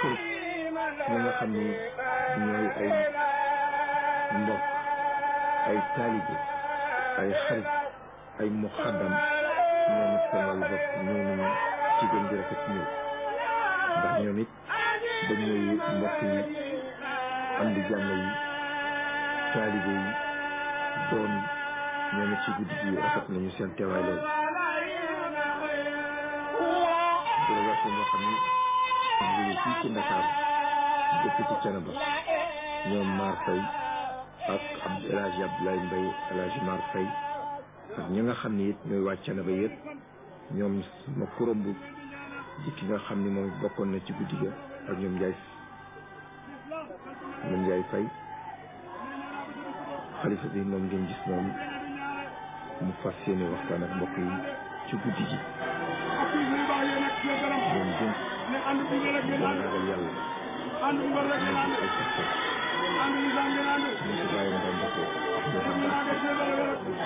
kër ñi nga xam ni ñooy ay mbokk ay taalibe ay xarit ay muxaddam ñoom it seen wàllu bopp ñëw nañu ci gën gi rafet ñëw ndax ñoom it dañ ñooy mbokk yi am di jàmm yi taalibe yi doom yi ñoom it ci guddi gi rafet nañu seen teewaay lool délégation boo xam ni jóge fii ci Ndakaar dëkk ci Thiénaba ñoom Mar Faye ak Abd El Hadj Abdoulaye Mbaye El Hadj Mar Faye ak ñi nga xam ni it ñooy waa Thiénaba yëpp ñoom ma kuréel bu di ki nga xam ni moom bokkoon na ci guddi ga ak ñoom Ndiaye ñoom Ndiaye Faye xalifa bi moom ngeen gis moom mu fas yéene waxtaan ak mbokk yi ci guddi gi ñoom gën gën ragal yàlla ñoom ay saxte ñu ci bàyyi ndam ba ko ñoo xam daal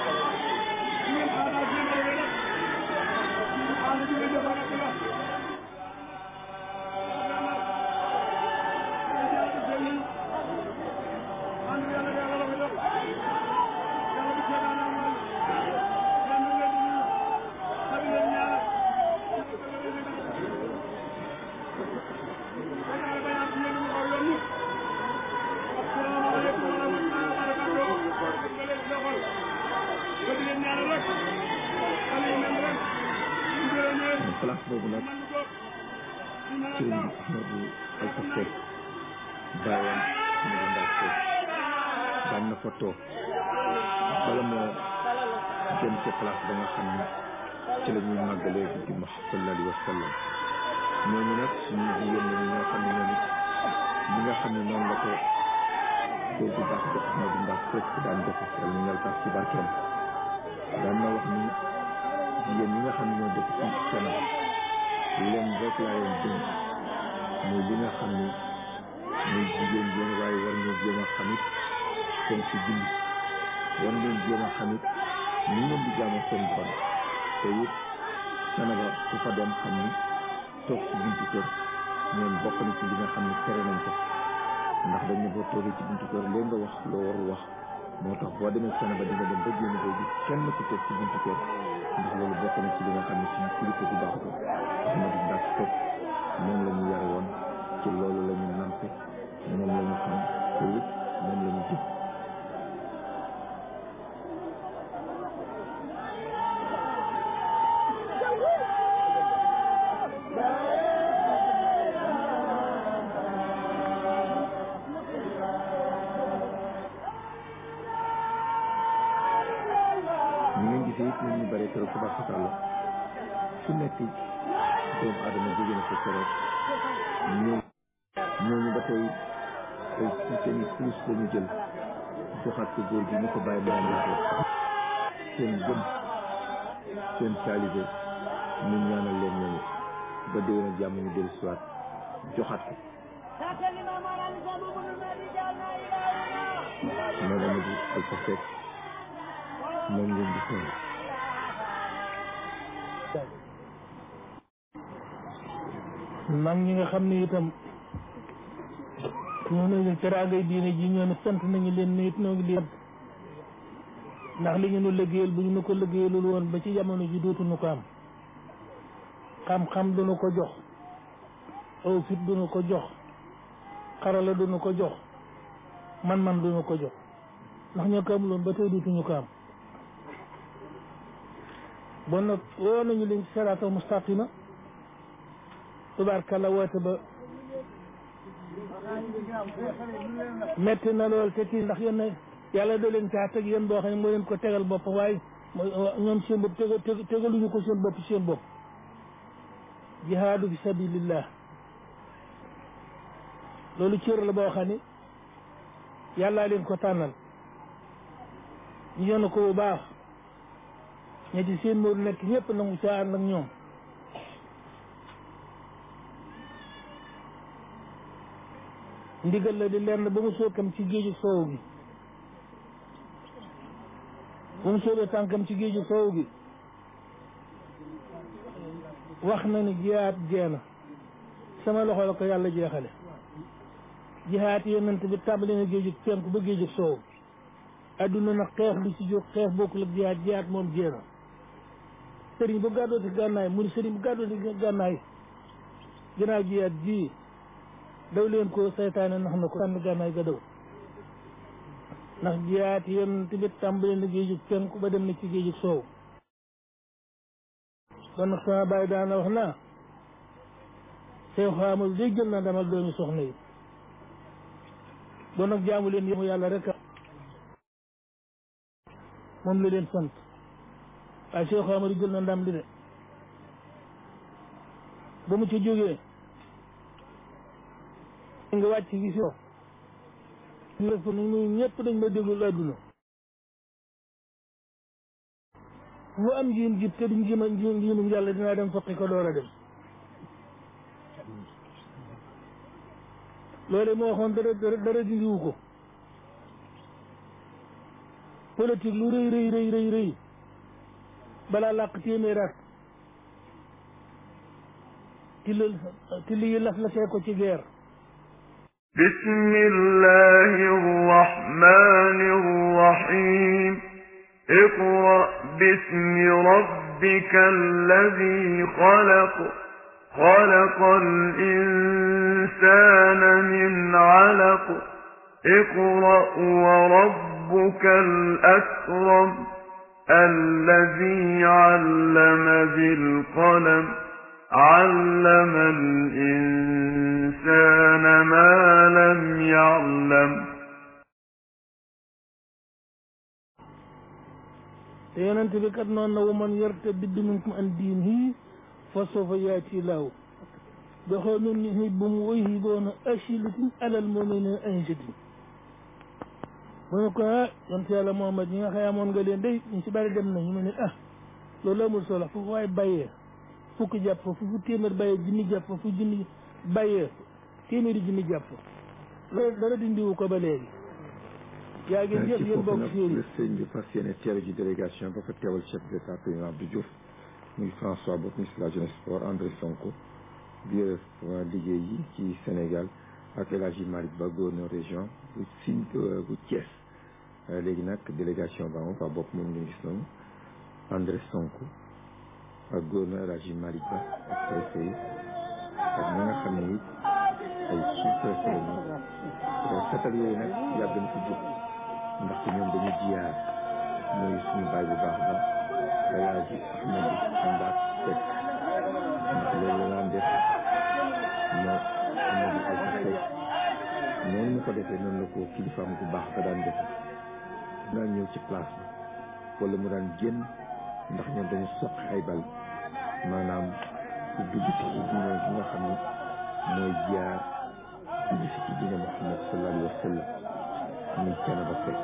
place boobu nag sëriñ bi Ahmadou Alpha Seck bàyyam Ahmadou Ndaw Seck daan na fa toog bala moo jëm ca place ba nga xam ne ci la ñuy màggalee guddi ma sallallahu alayhi wa sallam ñooñu nag suñu jigéen lañu ñoo xam ne ñoom it li nga xam ne noonu la ko góor bu baax ba Ahmadou Ndaw Seck daan defe wala ñu ngal tax ci barkeem daan na wax ni jigéen ñi nga xam ne ñoo dëkk fii ci Sénégal leen rek laa leen dégg muy li nga xam ni muy jigéen yéen waaye war ngeen jéem a xamit seen si julli war ngeen jéem a xamit ni ngeen di jaamu seen borom te it Sénégal ku fa dem xam ni toog ci buntu kër ñoom bokk na ci li nga xam ne tere nañ ko ndax dañ ne boo toogee ci buntu kër léegi nga wax loo warul wax moo tax boo demee Sénégal di nga dem ba génn boo gis kenn ku toog ci buntu kër ndax loolu bokk na ci li nga xam ne suñu kilifa bu baax ko Ahmadou Ndaw Seck moom la ñu yare woon ci loolu la ñu nampe moom la ñu xam te it moom la ñu jëf ñu ngeen gisee it nit ñu bare trop tabaxakàlla su nekk doomu aadama jóge na ko keroog ñoo ñooñu ba tey ay ci seen i plus la ñu jël joxaat ko góor gi ñu ko bàyyi daan waxee seen gëm seen taalibe ñu ñaanal leen ñooñu ba déwén a jàmm ñu dellu siwaat joxaat ko moo dama di Alpha Seck moom ngeen di seen mag ñi nga xam ne itam ñoo nañu teraangay diine ji ñoo ne sant nañu leen ne it noo ngi leen ndax li ñu nu liggéeyal bu ñu nu ko liggéeyalul woon ba ci jamono ji dootuñu ko am xam-xam duñu ko jox aw fit duñu ko jox xarala duñu ko jox man-man duñu ko jox ndax ñoo ko amuloon ba tey dootuñu ko am bon nag woo nañu leen ci siraatal mustaqima tubaarkalla woote ba metti na lool te kii ndax yéen yàlla da leen caa teg yéen boo xam ne moo leen ko tegal bopp waaye ñoom seen bopp tega tegaluñu ko seen bopp seen bopp jihaadu fi sabilillah loolu cër la boo xam ne yàllaa leen ko tànnal ñu yenu ko bu baax ña ci seen móoru nekk ñëpp nangu caa ànd ak ñoom ndigal la di lenn ba mu sookam ci géeju soow gi ba mu soobee tànkam ci géeju soow gi wax na ni jiyaat jeena sama loxo la ko yàlla jeexale jihaat yonent bi tàmbali na géejug penku ba géejug soow adduna nag xeex li ci jóg xeex bokkul ak jihaat jihaat moom jéena sëriñ bu gàddoo ci gànnaay mu ni sëriñ bu gàddoo ci gànnaay ginnaaw jihaat ji daw leen ko saytaane nax na ko sànni gànnaay ga daw ndax jihaat yonent bi tàmbali na géejug penku ba dem na ci géejug soow kon nag sama bàyyi daana wax naa sew xaamul day jël na demal doomi soxna yi bon nag jaamu leen yëmu yàlla rek moom la leen sant waaye sew xaamul jël na ndam li de ba mu ci jógee nga wàcc gi si ñu ni muy ñëpp dañ ma déglu àdduna fu am njiim jib te duñ jima njiimum yàlla dinaa dem faqi ko door a dem loolu moo waxoon dara dara dara dindiwu ko politique lu rëy rëy rëy rëy rëy balaa làq téeméeraat ti la ti li laf la tee ko ci guerre بسم الله الرحمن الرحيم اقرأ باسم ربك الذي خلق خلق الإنسان من علق اقرأ وربك الأكرم الذي علم بالقلم علم الإنسان ما لم يعلم te yonent bi kat noonu na waman yartadid minkum an diinihi fa sawfa yaati llaahu bi qawmin yuhibbuhum wa yuhibbuunahu azillatin alal mu'miniina a'izzatin mu ne ko ah yonent yàlla Muhammad ñi nga xëy amoon nga leen day ñu si bari dem nañu mu ne ah loolu amul solo fu waaye bàyyee fukki jàpp fa fu téeméer bàyyee junni jàpp fa fu junni bàyyee téeméeri junni jàpp fa loolu dara dindiwu ko ba léegi yaa ngi jëf ci yéen foofu bokk nag séeri le sëñ bi fas yéene teeru ji délégation ba fa teewal chef d'état président Abdou Diouf muy François Bopp ministre de la jeunesse sport André Sonko biir liggéey yi ci Sénégal ak El Hadji Malick Ba gouverneur région bu Sine bu Thiès léegi nag délégation ba moom fa bopp moom ngeen gis noonu André Sonko ak gouverneur El Hadji Malick Ba ak préfet yi ak ñi nga xam ne it ay sous-préfet lañu setal yooyu nag yàgg na fi jóg ndaxte ñoom dañu jiyaar mooy suñu baay bu baax ba El Hadji Ahmadou Ndaak Seck ndax loolu la daan def moo Amadou Alpha Seck noonu mu ko defee noonu la ko kilifaam bu baax ba daan def daan ñëw ci place bi wala mu daan génn ndax ñoom dañu soq ay bal maanaam ku dugg ci ci diine bi nga xam ne mooy jaar dugg si ci diine Muhammad sallallahu alayhi wa sallam muy Thiénaba Seck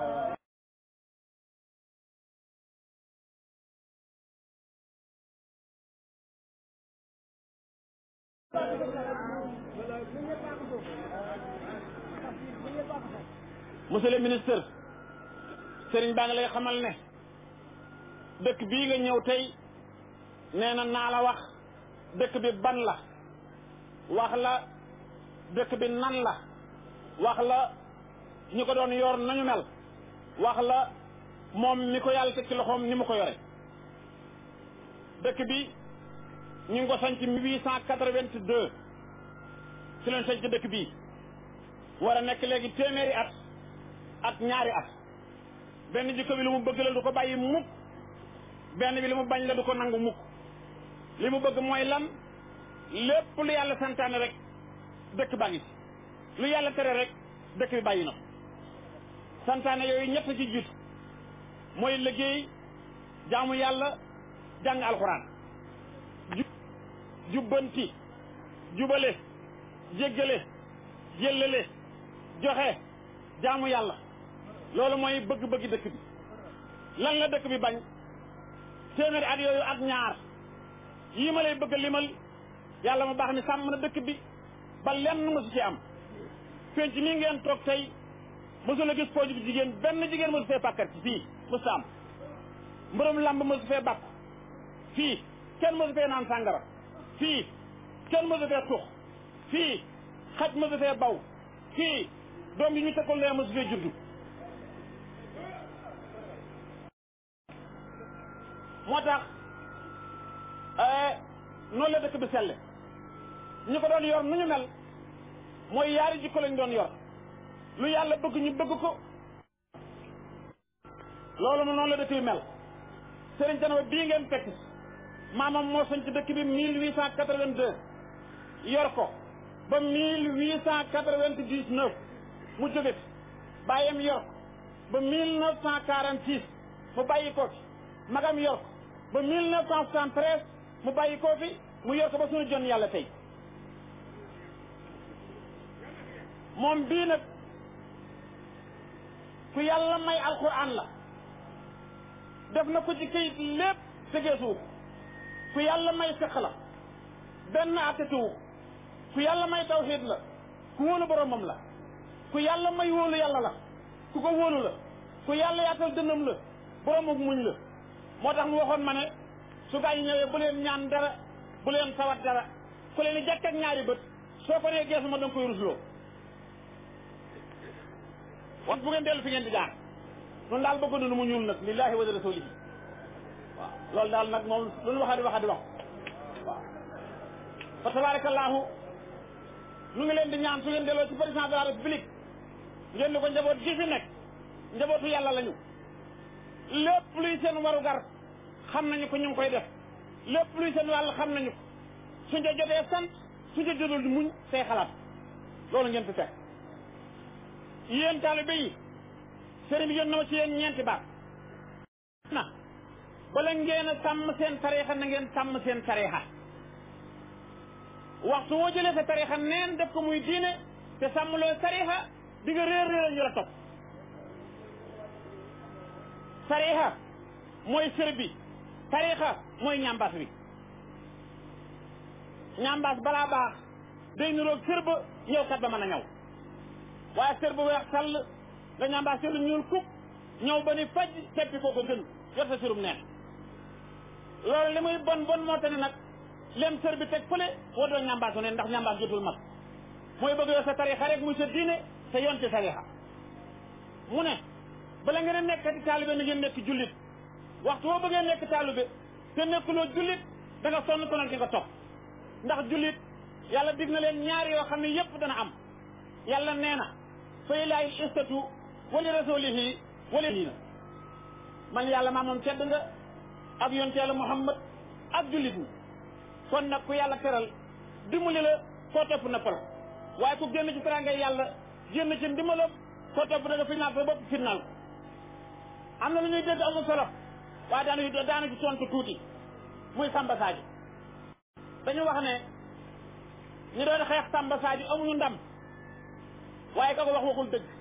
monsieur le ministre sëriñ baa ngi lay xamal ne dëkk bii nga ñëw tey nee na naa la wax dëkk bi ban la wax la dëkk bi nan la wax la ñi ko doon yor nañu mel wax la moom mi ko yàlla teg ci loxoom ni mu ko yore dëkk bi ñu ngi ko sanc huit cent quatre-vingt-deux ci leen sanc dëkk bii war a nekk léegi téeméeri at ak ñaari at benn jikko bi lu mu bëgg la du ko bàyyi mukk benn bi li mu bañ la du ko nangu mukk li mu bëgg mooy lan lépp lu yàlla santaane rek dëkk baa ngi ci lu yàlla tere rek dëkk bi bàyyi na ko santaane yooyu ñett ci jiitu mooy liggéey jaamu yàlla jàng alxuraan ju jubbanti jubale jéggale jëllale joxe jaamu yàlla loolu mooy bëgg-bëgg dëkk bi lan la dëkk bi bañ téeméeri at yooyu ak ñaar yii ma lay bëgg a limal yàlla ma baax ni sàmm na dëkk bi ba lenn mosu ci am penc mii ngeen toog tey mosu la gis pooju jigéen benn jigéen mosu fee pàkkar ci fii mosu am mbërëm lamb mosu fee bàkku fii kenn mosu fee naan sàngara fii kenn mosu fee tux fii xaj ma fee baw fii doom yi ñu tekkul lee ma su fee juddu moo tax noonu la dëkk bi selle ñu ko doon yor nu ñu mel mooy yaari jikko lañ doon yor lu yàlla bëgg ñu bëgg ko loolu mu noonu la dëkk bi mel Serigne Thiénaba bii ngeen fekk maamam moo sañ ci dëkk bi mille huit cent quatre-vingt-deux yor ko ba mille huit cent quatre-vingt-dix-neuf mu jóge fi bàyyam yor ko ba mille neuf cent quarante-six mu bàyyi ko fi magam yor ko ba mille neuf cent soixante-treize mu bàyyi ko fi mu yor ko ba suñu jon yàlla tey moom bii nag ku yàlla may alquran la def na ko ci kayit lépp tegeesuwu ku yàlla may fiq la benn attetuwu ku yàlla may tawxiid la ku wóolu boromam la ku yàlla may wóolu yàlla la ku ko wóolu la ku yàlla yaatal dënnam la boromam muñ la moo tax mu waxoon ma ne su gaa yi ñëwee bu leen ñaan dara bu leen tawat dara ku leen di jàkk ak ñaari bët soo ko nee geesu ma danga koy rusloo wan bu ngeen dellu fi ngeen di jaar noonu daal bëgg nu mu ñuul nag lillahi wa rasulihi waaw loolu daal nag moom lu ñu waxaa di waxaa di wax waaw fa tabarakallahu nu ngi leen di ñaan su ngeen delloo ci président de la république ngeen di ko njaboot gi fi nekk njabootu yàlla lañu lépp luy seen warugar xam nañu ko ñu ngi koy def lépp luy seen wàll xam nañu ko suñ ca jotee sant suñ ca jotul di muñ say xalaat loolu ngeen fi fekk yéen taalibe yi sëriñ bi yónn na ma ci yéen ñeenti baat na bala ngeen a sàmm seen tariixa na ngeen sàmm seen tariixa waxtu woo jëlee sa tariixa neen def ko muy diine te sàmmloo tariixa di nga réer réer ñu la topp tariixa mooy sër bi tariixa mooy ñambaas bi ñambaas balaa baax day niroog sër ba ñëw kat ba mën a ñëw waaye sër bu weex sàll nga ñambaas lu ñuul kuk ñëw ba ni faj teppi koo ko gën yor sa sirum neen loolu li muy bon bon moo tax ne nag lem sër bi teg fële woo doon ñambaasu ne ndax ñambaas jotul mag mooy bëgg yor sa tarixa rek muy sa diine te yoon ci tarixa mu ne bala ngeen a nekk di taalibe na ngeen nekk jullit waxtu woo bëggee nekk taalibe te nekkuloo jullit da nga sonn konal di nga topp ndax jullit yàlla dig na leen ñaar yoo xam ne yépp dana am yàlla nee na fa ilaahi istatu wali rasulihi wali liina man yàlla maa moom tedd nga ak yonte yàlla muhammad ak jullit ñi kon nag ku yàlla teral dimbali la koo topp na pal waaye ku génn ci teraangay yàlla génn ci ndimbalam koo topp da nga final sa bopp final ko am na lu ñuy dégg amul solo waaye daanu daana ci tontu tuuti muy Samba Sadio dañu wax ne ñu doon xeex Samba Sadio amuñu ndam waaye ka ko wax waxul dëgg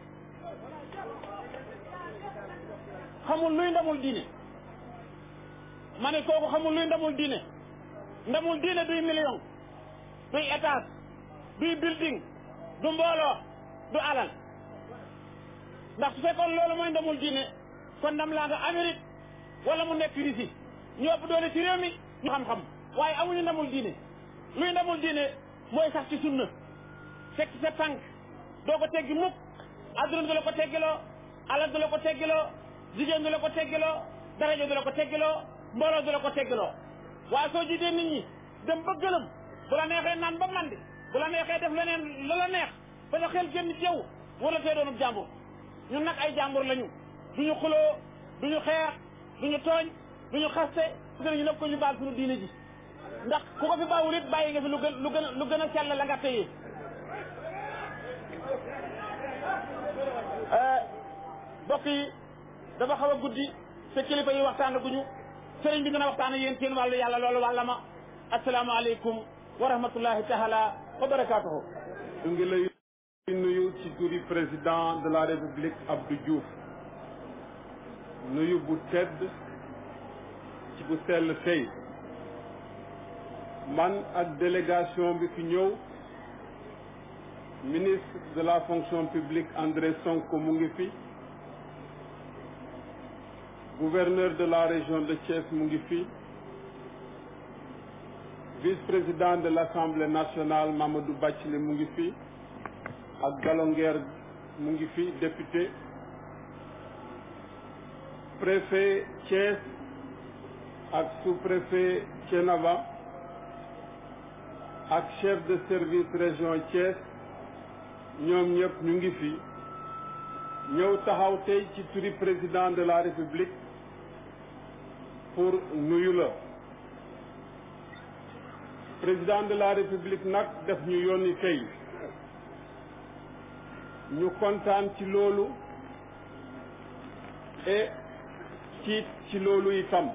xamul luy ndamul diine ma ne kooku xamul luy ndamul diine ndamul diine duy million duy étage duy building du mbooloo du alal ndax su fekkoon loolu mooy ndamul diine kon ndam laa nga Amérique wala mu nekk Russie ñu ëpp doole ci réew mi ñu xam-xam waaye amuñu ndamul diine luy ndamul diine mooy sax ci sunna teg ci sa tànk doo ko teggi mukk adduna du la ko teggiloo alal du la ko teggiloo jigéen du la ko teggiloo daraja du la ko teggiloo mbooloo du la ko teggiloo waaye soo jiitee nit ñi dem ba gëlëm bu la neexee naan ba mandi bu la neexee def leneen la la neex ba sa xel génn ci yow wala tey doonub jàmbur ñun nag ay jàmbur lañu duñu xuloo duñu xeex duñu tooñ duñu xaste gën ñu nag ko ñu baal suñu diine ji ndax ku ko fi bàyyul it bàyyi nga fi lu gën lu gën a lu gën a sell la nga téye mbokk yi dafa xaw a guddi te kilifa yi waxtaan guñu sëriñ bi dina waxtaan ak yéen seen wàllu yàlla loolu wàlla ma asalaamaaleykum wa rahmatullahi taala wa barakaatuhu ñu ngi lay nuyu ci turi président de la république Abdou Diouf nuyu bu tedd ci bu sell tey man ak délégation bi fi ñëw ministre de la fonction publique André Sonko mu ngi fi gouverneur de la région de Thiès mu ngi fi vice-président de l'Assemblée nationale Mamadou Bathily mu ngi fi ak Galonguer mu ngi fi député préfet Thiès ak sous-préfet Thiénaba ak chef de service région Thiès ñoom ñëpp ñu ngi fi ñëw taxaw tey ci turi président de la République pour nuyu la président de la République nag def ñu yónni tey ñu kontaan ci loolu et tiit ci loolu itam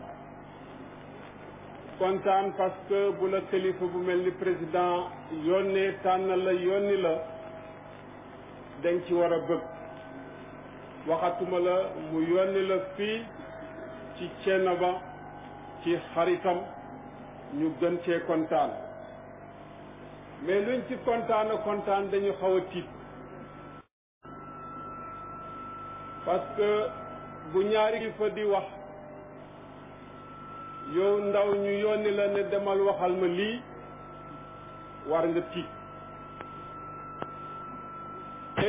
kontaan parce que bu la kilifa bu mel ni président yónnee tànn la yónni la dañ ci war a bëgg waxatuma la mu yónni la fii ci Thiénaba ci xaritam ñu gën cee kontaan mais luñ ci kontaan a kontaan dañu xaw a tiit parce que bu ñaari kilifa di wax yow ndaw ñu yónni la ne demal waxal ma lii war nga tiit te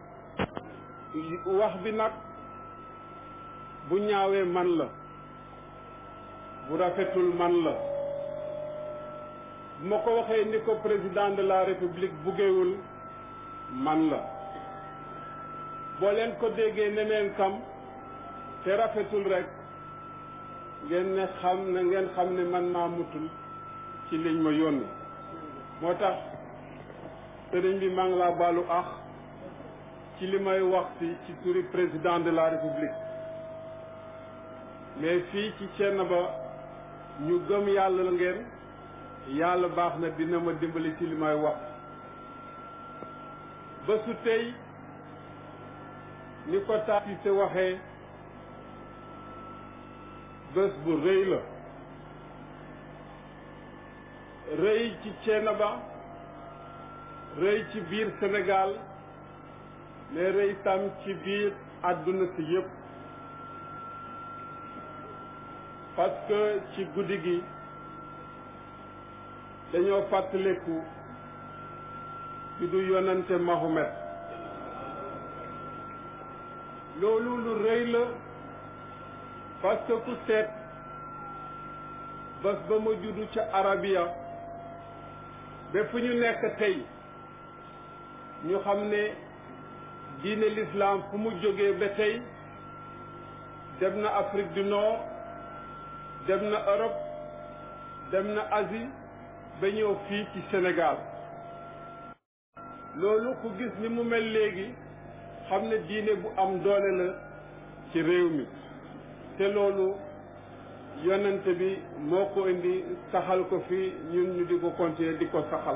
wax bi nag bu ñaawee man la bu rafetul man la bu ma ko waxee ni ko président de la république buggewul man la boo leen ko déggee neneen kam te rafetul rek ngeen ne xam na ngeen xam ne man maa mutul ci liñ ma yónni moo tax sëriñ bi maa ngi laa baalu ax ci li may wax si ci turi président de la république mais fii ci Thiénaba ñu gëm yàlla ngeen yàlla baax na dina ma dimbali ci li may wax ba su tey ni ko taasise waxee bés bu rëy la rëy ci Thiénaba rëy ci biir Sénégal mais rëy tam ci biir àdduna si yépp parce que ci guddi gi dañoo fàttaliku ci du yonante Mahomet loolu lu rëy la parce que ku seet bés ba ma juddu ca Arabia ba fu ñu nekk tey ñu xam ne diine l'islam fu mu jógee ba tey dem na Afrique du Nord dem na Europe dem na Asie ba ñëw fii ci Sénégal loolu ku gis ni mu mel léegi xam ne diine bu am doole la ci réew mi te loolu yonent bi moo ko indi saxal ko fi ñun ñu di ko continuer di ko saxal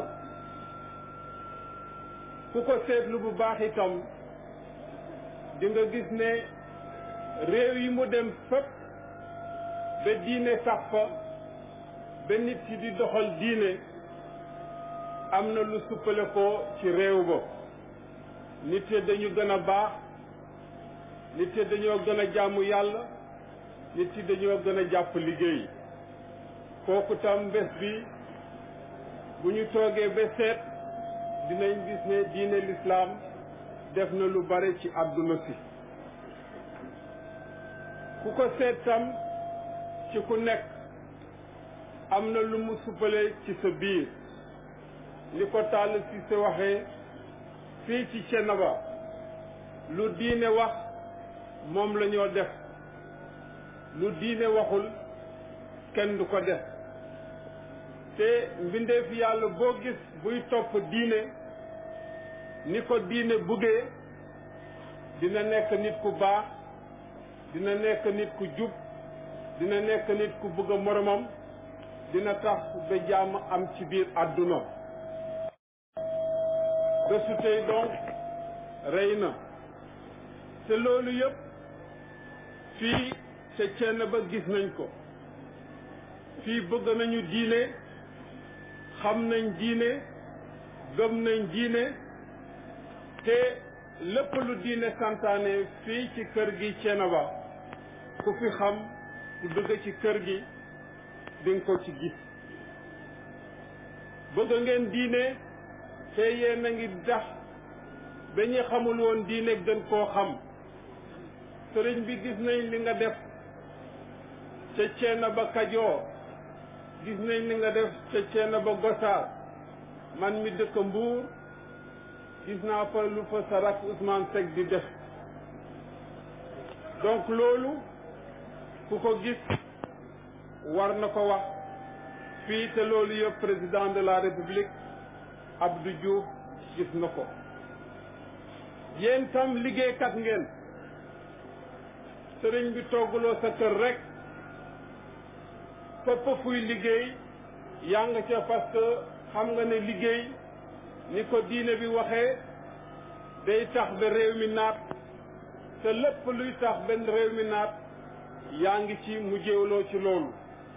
ku ko seetlu bu baax itam di nga gis ne réew yi mu dem fépp ba diine sax fa ba nit yi di doxal diine am na lu suppale ko ci réew ba nit yi dañu gën a baax nit yi dañoo gën a jaamu yàlla nit yi dañoo gën a jàpp liggéey kooku tam bés bi bu ñu toogee ba seet dinañ gis ne diine lislaam def na lu bare ci àdduna si ku ko seet tam ci ku nekk am na lu mu suppale ci sa biir li ko tàll si sa waxee fii ci Thiénaba lu diine wax moom la ñoo def lu diine waxul kenn du ko def te mbindeef yàlla boo gis buy topp diine ni ko diine buggee dina nekk nit ku baax dina nekk nit ku jub dina nekk nit ku bëgg a moromam dina tax ba jàmm am ci biir àdduna bésu tey donc rey na te loolu yëpp fii ca Thiénaba gis nañ ko fii bëgg nañu diine xam nañ diine gëm nañ diine te lépp lu diine santaane fii ci kër gi Thiénaba ku fi xam ku dugg ci kër gi dinga ko ci gis bëgg ngeen diine te yéen a ngi tax ba ñu xamul woon diine gën koo xam sëriñ bi gis nañ li nga def ca ceena ba Kajoor gis nañ li nga def ca ceena ba Gosaas man mi dëkk Mbuur gis naa fa lu fa sa rak Ousmane Seck di def donc loolu ku ko gis war na ko wax fii te loolu yëpp président de la république Abdou Diouf gis na ko yéen tam liggéeykat ngeen sëriñ bi toggaloo sa kër rek fépp fuy liggéey yaa nga ca parce que xam nga ne liggéey ni ko diine bi waxee day tax ba réew mi naat te lépp luy tax benn réew mi naat yaa ngi ci mujjewloo ci loolu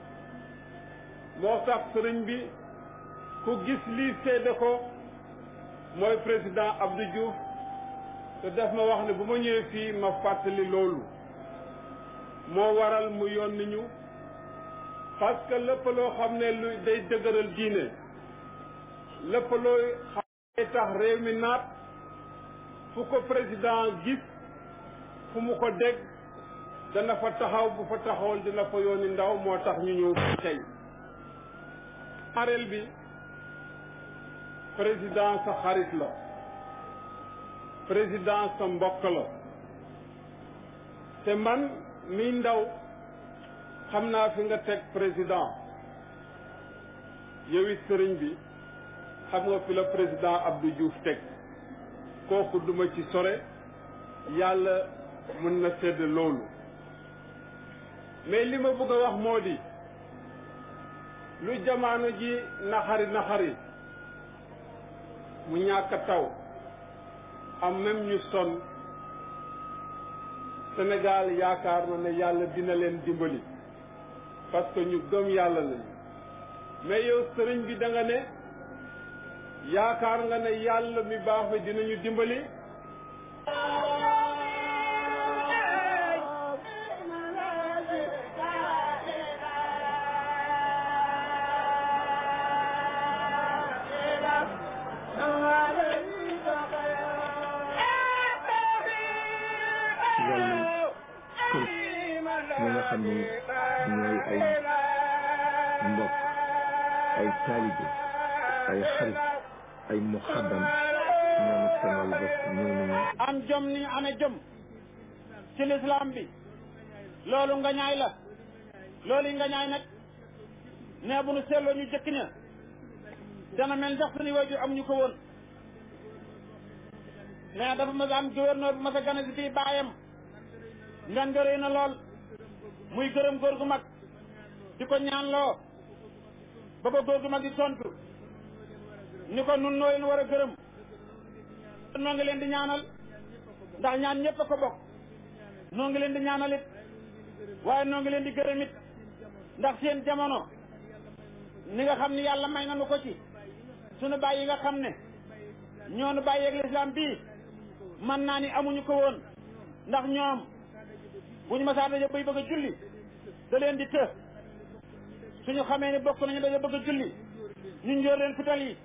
moo tax sëriñ bi ku gis lii seede ko mooy président Abdou Diouf te def ma wax ne bu ma ñëwee fii ma fàttali loolu moo waral mu yónni ñu parce que lépp loo xam ne lu day dëgëral diine lépp looy xam ne tax réew mi naat fu ko président gis fu mu ko dégg dana fa taxaw bu fa taxawal dina fa yónni ndaw moo tax ñu ñëw tey ñaareel bi président sa xarit la président sa mbokk la te man mi ndaw xam naa fi nga teg président yow it sëriñ bi xam nga fi la président Abdou Diouf teg kooku duma ci sore yàlla mën na sedd loolu mais li ma bëgg a wax moo di lu jamaano ji naxari naxari mu ñàkk taw am même ñu sonn Sénégal yaakaar na ne yàlla dina leen dimbali parce que ñu gëm yàlla lañu mais yow sëriñ bi da nga ne yaakaar nga ne yàlla mi baax bi dinañu dimbali wàllu kër ñi nga xam ni ñooy ay mbokk ay taalibe ay xarit ay muxaddam ñoom it seen wàllu bopp ñëw nañu am jom ni ñu amee jom ci lislaam bi loolu nga ñaay la loolu yi nga ñaay nag nee bu nu seetloo ñu jëkk ña dana mel ndax suñu waajur am ñu ko woon nee dafa mas a am gouverneur bu mas a gane si fii baayam ngan nga rëy na lool muy gërëm góor gu mag di ko ñaan loo ba ko góor gu mag di tontu ni ko nun noo leen war a gërëm noo ngi leen di ñaanal ndax ñaan ñëpp a ko bokk noo ngi leen di ñaanal it waaye noo ngi leen di gërëm it ndax seen jamono ni nga xam ni yàlla may nanu ko ci sunu bàyyi nga xam ne ñoonu bàyyeeg lislaam bii man naa ni amuñu ko woon ndax ñoom bu ñu masaa daje bay bëgg a julli da leen di të suñu xamee ni bokk nañu daje bëgg a julli ñu njóor leen fital yi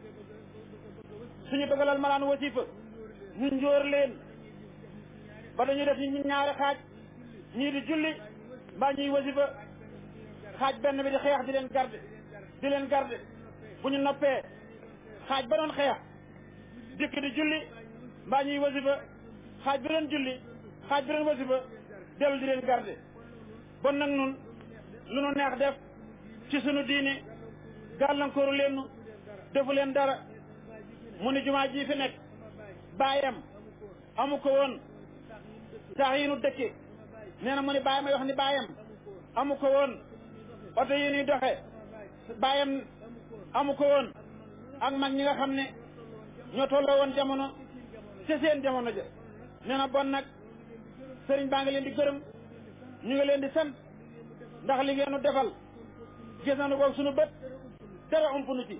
suñu bëggalal malaan wasifa ñu njóor leen ba dañuy def ñu ñaari xaaj ñii di julli mbaa ñuy wasifa xaaj benn bi di xeex di leen garde di leen garde bu ñu noppee xaaj ba doon xeex dikk di julli mbaa ñuy wasifa xaaj bi doon julli xaaj bi doon wasifa dellu di leen garde bon nag nun lu nu neex def ci sunu diine gàllankooru leen nu defu leen dara mu ni jumaa ji fi nekk baayam amu ko woon sax yi nu dëkke nee na mu ni baayam ay wax ni baayam amu ko woon oto yi nuy doxe baayam amu ko woon ak mag ñi nga xam ne ñoo tolloo woon jamono ci seen jamono ja nee na bon nag sëriñ baa ngi leen di gërëm ñu ngi leen di sant ndax li ngeen nu defal gis nañu ko sunu bët dara ump nu ci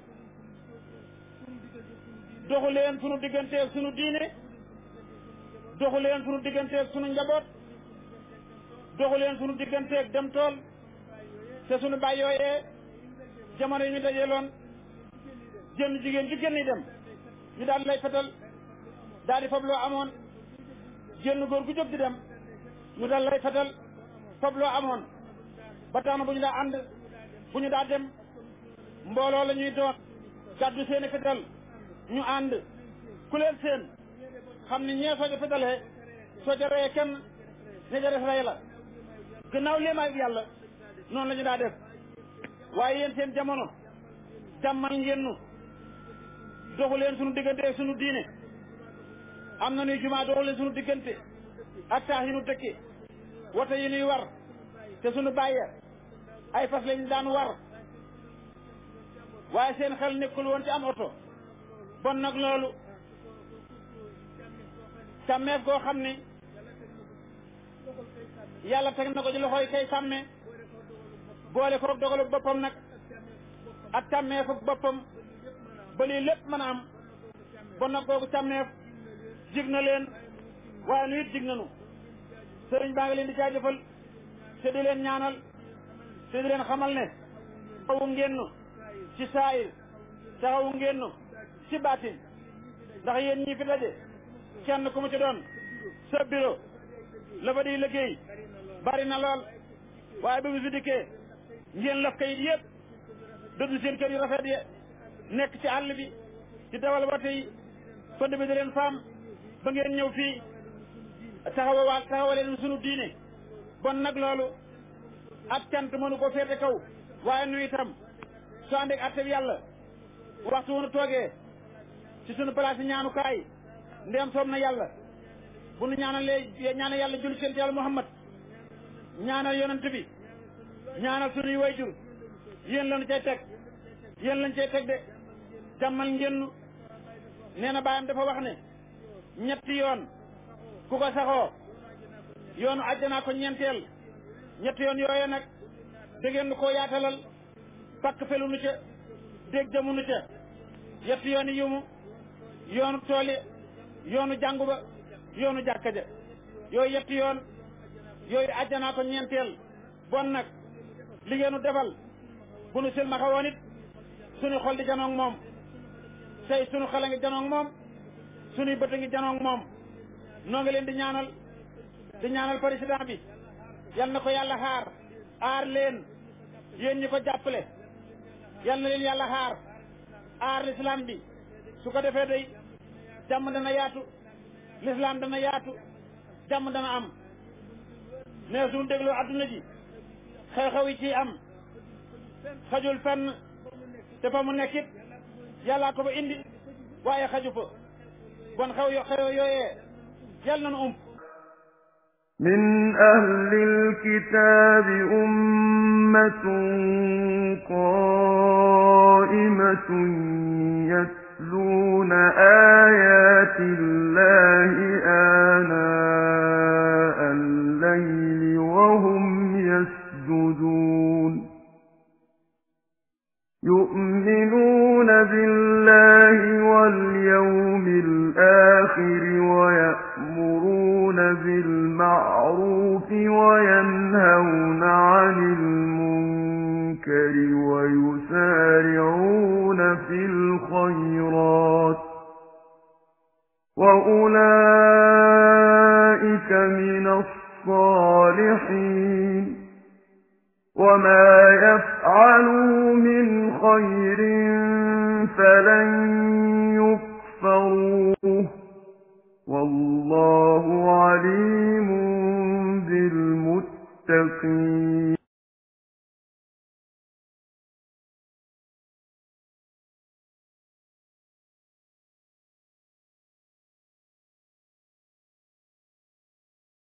doxu leen sunu digganteeg sunu diine doxu leen sunu digganteeg sunu njaboot doxu leen sunu digganteeg dem tool te sunu baay yooyee jamono yi ñu dajeeloon jënn jigéen ju génn dem ñu daal lay fetal daal di fab loo amoon jënn góor gu jóg di dem ñu daal lay fetal fab loo amoon ba tax na bu ñu daa ànd bu ñu daa dem mbooloo la ñuy doon gàddu seeni fetal ñu ànd ku leen seen xam ni ñee soo ca fetalee soo ca reyee kenn ña ca def rey la gannaaw léemaay yàlla noonu la ñu daa def waaye yéen seen jamono jàmmal ngeen nu doxu leen sunu diggante sunu diine am na nuy jumaa doxu leen sunu diggante ak taax yi nu dëkki woto yi nuy war te sunu bàyye ay fas lañ daan war waaye seen xel nekkul woon ci am oto bon nag loolu sàmmeef goo xam ni yàlla teg na ko ci loxoy kay sàmme boole ko dogalu boppam nag ak sàmmeef ak boppam ba lii lépp mën a am bon nag googu sàmmeef jig na leen waaye nu it jig nanu sëriñ baa ngi leen di jaajëfal te di leen ñaanal te di leen xamal ne taxawu ngeen nu ci saayir taxawu ngeen nu ci baatin ndax yéen ñii fi daje kenn ku mu ci doon sa bureau la fa di liggéey bari na lool waaye ba bisu dikkee ngeen laf kayit yëpp dëddu seen kër yu rafet yi nekk ci àll bi ci dawal ba tey fënd bi di leen faam ba ngeen ñëw fii taxawa waa taxawaleen sunu diine bon nag loolu ak cant mënu ko féete kaw waaye nu itam su ànd ak àtte bi yàlla waxtu wunu toogee ci sunu place yi ñaanukaay ndéem soob na yàlla bu nu ñaanalee ñaanal yàlla julli seen ci yàlla muhammad ñaanal yonent bi ñaanal sunuy wayjur yéen lañu cay teg yéen lañu cay teg de jàmmal ngeen nee na baayam dafa wax ne ñetti yoon ku ko saxoo yoonu àjjanaa ko ñeenteel ñetti yoon yooye nag dégeen nu koo yaatalal pakk felu nu ca dégg jamu nu ca yetti yooni yumu yoonu tooli yoonu jàngu ba yoonu jàkka ja yooyu yetti yoon yooyu àjjanaa ko ñeenteel bon nag liggéenu defal bu nu silmaxa woon it suñu xol di janoog moom tey suñu xel a ngi janoog moom suñuy bët a ngi janoog moom noo ngi leen di ñaanal di ñaanal président bi yal na ko yàlla xaar aar leen yéen ñi ko jàppale yal na leen yàlla xaar aar l'islam bi su ko defee day jàmm dana yaatu l'islam dana yaatu jàmm dana am mais suñu dégloo adduna ji xew-xew yi ci am xajul fenn te fa mu nekkit yàllaa ko ba indi waaye xaju fa bon xew yo xew yooyee yal nañu ump من أهل الكتاب أمة قائمة يتلون آيات الله آناء الليل وهم يسجدون يؤمنون بالله واليوم الآخر ويأمرون بالمعروف وينهون عن المنكر ويسارعون في الخيرات وأولئك من الصالحين وما يفعلوا من خير فلن يكفروه والله عليم بالمتقين